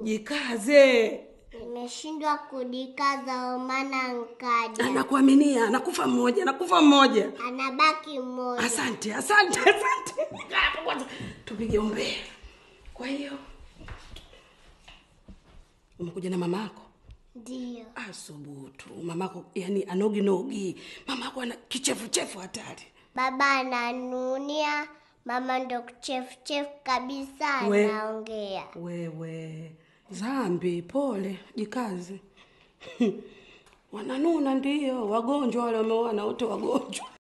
jikaze Nimeshindwa kujikaza maana nkaja. anakuaminia anakufa mmoja anakufa mmoja Anabaki mmoja. asante asante asante Kaa hapo kwanza tupige umbea kwa hiyo umekuja na mamako Ndio. asubutu mamako yani anogi nogi mamako ana kichefuchefu hatari Baba ananunia, mama ndo kichefuchefu kabisa We. anaongea. wewe zambi pole jikazi wananuna ndio wagonjwa wale wameoana wote wagonjwa